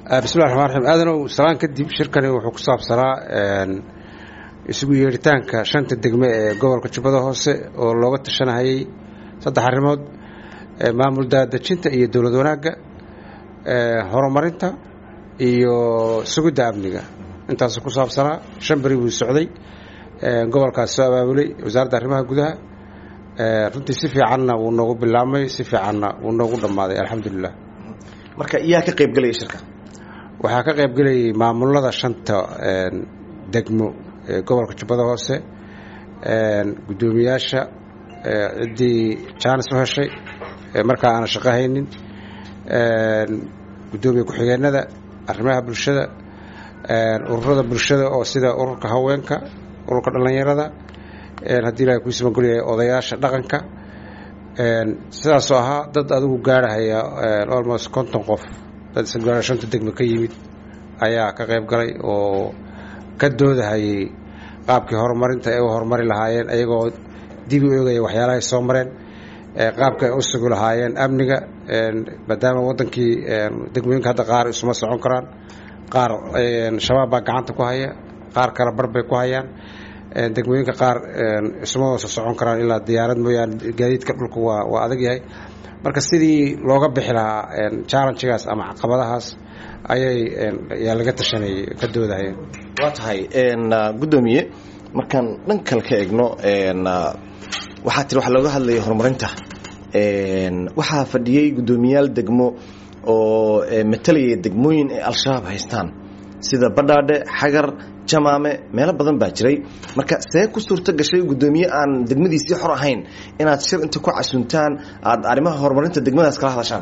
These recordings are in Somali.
bismillahi raxmaan raxiim aadanow salaan kadib shirkani wuxuu ku saabsanaa isugu yeeritaanka shanta degme ee gobolka jubbada hoose oo looga tashanahayay saddex arrimood maamul daadejinta iyo dowlad wanaagga horumarinta iyo sugidda amniga intaasuu ku saabsanaa shan beri buu socday gobolkaas soo abaabulay wasaaradda arrimaha gudaha runtii si fiicanna wuu noogu bilaabmay si fiicanna wuu noogu dhammaaday alxamdulilah marka iyaa ka qaybgelaya shirka waxaa ka qaybgelayay maamulada shanta degmo ee gobolka jubbada hoose guddoomiyaasha ciddii jaanis u heshay markaa aanan shaqo haynin guddoomiye ku-xigeenada arrimaha bulshada ururada bulshada oo sida ururka haweenka ururka dhallinyarada haddii ilahay kuu simagolyahay odayaasha dhaqanka sidaasoo ahaa dad adigu gaarhaya almost konton qof dad isgaara shanta degme ka yimid ayaa ka qayb galay oo ka doodahayay qaabkii horumarinta ay u horumari lahaayeen ayagoo dib u eegaya waxyaalahay soo mareen qaabka ay u sugi lahaayeen amniga maadaama wadankii degmooyinka hadda qaar isuma socon karaan qaar shabaab baa gacanta ku haya qaar kale bar bay ku hayaan degmooyinka qaar isuma wasa socon karaan ilaa diyaarad mooyaane gaadiidka dhulka waa waa adag yahay marka sidii looga bixi lahaa challengegaas ama caqabadahaas ayay yaa laga tashanayay ka doodahayeen waa tahay guddoomiye markaan dhan kale ka egno waxaa tiri waxaa looga hadlaya horumarinta waxaa fadhiyey guddoomiyaal degmo oo matalayay degmooyin ay al-shabaab haystaan sida badhaadhe xagar jamaame meelo badan baa jiray marka see ku suurto gashay guddoomiye aan degmadiisii xor ahayn inaad shir inta ku casuntaan aada arrimaha horumarinta degmadaas kala hadashaan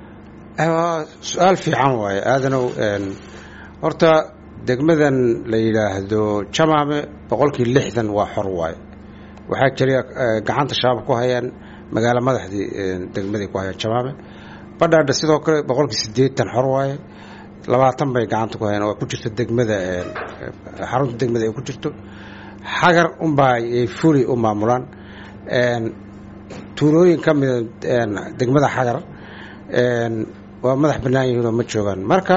su-aal fiican waaye aadanow horta degmadan la yidhaahdo jamaame boqolkii lixdan waa xor waaye waxaa jira gacanta shabaab ku hayaan magaalo madaxdii degmaday ku hayaan jamaame badhaadha sidoo kale boqolkii siddeetan xor waaye labaatan bay gacanta ku hayaan oo ku jirto degmada xarunta degmada ay ku jirto xagar unbaa ay fuli u maamulaan tuulooyin ka mida degmada xagar waa madax bannaan yihiinoo ma joogaan marka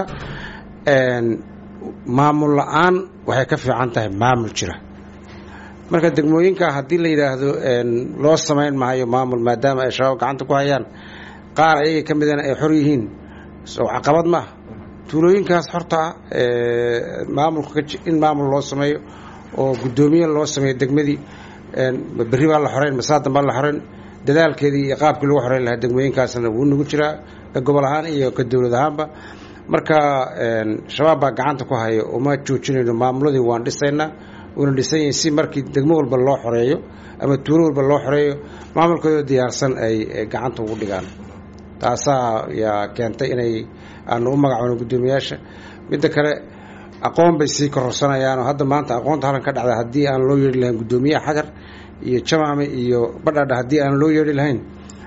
maamul la-aan waxay ka fiican tahay maamul jira marka degmooyinka haddii la yidhaahdo loo samayn maayo maamul maadaama ay shabaab gacanta ku hayaan qaar ayaga ka midana ay xor yihiin soo caqabad maaha tuulooyinkaas xorta ah maamulka in maamul loo sameeyo oo guddoomiye loo sameeyo degmadii berri baa la xoreyn masaadan baa la xoreyn dadaalkeedii iyo qaabkii lagu xoreyn lahaa degmooyinkaasna wuu nagu jiraa ka gobol ahaan iyo ka dowlad ahaanba marka shabaab baa gacanta ku hayo uma joojinayno maamuladii waan dhisaynaa uuna dhisan yahay si markii degmo walba loo xoreeyo ama tuulo walba loo xoreeyo maamulkoodoo diyaarsan ay gacanta ugu dhigaan taasaa yaa keentay inay aanu u magacoono guddoomiyaasha midda kale aqoon bay sii kororsanayaanoo hadda maanta aqoonta halan ka dhacda haddii aan loo yeedhi lahayn guddoomiyaha xagar iyo jamaame iyo badhaadha haddii aan loo yeedhi lahayn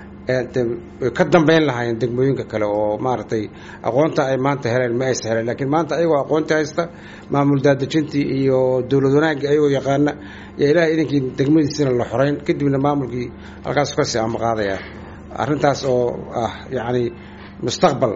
ka dambeyn lahaayeen degmooyinka kale oo maaragtay aqoonta ay maanta heleen ma aysa heleen laakiin maanta ayagoo aqoontii haysta maamul daadejintii iyo dowlad wanaaggii ayagoo yaqaana yaa ilaah idinkii degmadiisina la xoreyn kadibna maamulkii halkaas kasii amaqaadaya arrintaas oo ah yacni mustaqbal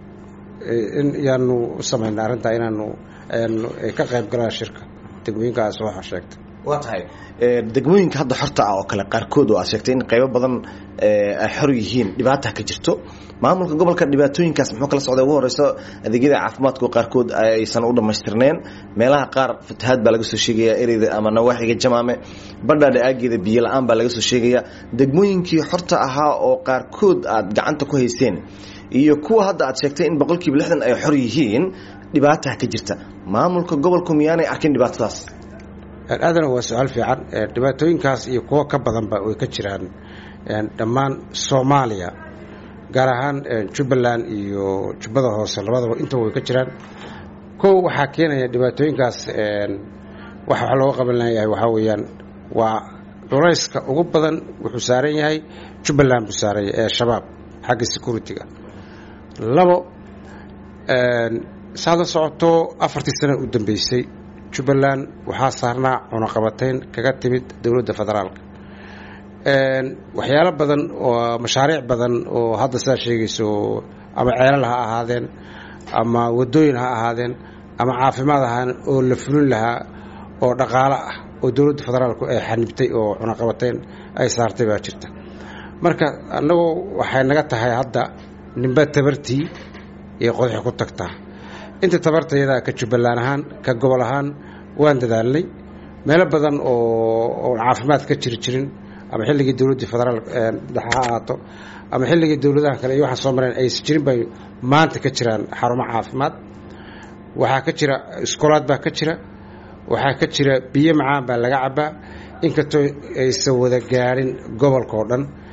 in yaanu u samayna arrintaa inaanu ka qayb galaan shirka degmooyinkaas waxa sheegtay waa tahay degmooyinka hadda xorta ah oo kale qaarkood oo aad sheegtay in qaybo badan ay xor yihiin dhibaata ka jirto maamulka gobolka dhibaatooyinkaas muxuu kala socday ugu horeyso adeegyada caafimaadka qaarkood aysan u dhammaystirneen meelaha qaar fatahaad baa laga soo sheegaya ereyda ama nawaaxiga jamaame badhaadha aageeda biyo la-aan baa laga soo sheegaya degmooyinkii xorta ahaa oo qaarkood aad gacanta ku hayseen iyo kuwa hadda aad sheegtay in boqolkiiba lixdan ay xor yihiin dhibaataha ka jirta maamulka gobolku miyaanay arkin dhibaatadaas aadana waa su-aal fiican dhibaatooyinkaas iyo kuwo ka badanba way ka jiraan dhammaan soomaaliya gaar ahaan jubbaland iyo jubbada hoose labadaba intaba way ka jiraan kow waxaa keenaya dhibaatooyinkaas waxa wax looga qaban layahay waxaa weeyaan waa culayska ugu badan wuxuu saaran yahay jubbaland buu saaranya ee shabaab xagga security-ga labo saad la socoto afartii sano u dambeysay jubbaland waxaa saarnaa cunaqabatayn kaga timid dowladda federaalka waxyaalo badan oo mashaariic badan oo hadda sidaa sheegayso ama ceelal ha ahaadeen ama wadooyin ha ahaadeen ama caafimaad ahaan oo la fulin lahaa oo dhaqaalo ah oo dowladda federaalku ay xanibtay oo cunaqabateyn ay saartay baa jirta marka annagu waxay naga tahay hadda ninba tabartii iyo qodaxi ku tagtaa inta tabartayada ka jubbaland ahaan ka gobol ahaan waan dadaalnay meelo badan oo caafimaad ka jiri jirin ama xilligii dowladdii federaal dhexe ha ahaato ama xilligii dowladaha kale iyo waxaan soo mareen aysan jirin bay maanta ka jiraan xarumo caafimaad waxaa ka jira iskoolaad baa ka jira waxaa ka jira biyo macaan baa laga cabaa inkastoo aysan wada gaadhin gobolka oo dhan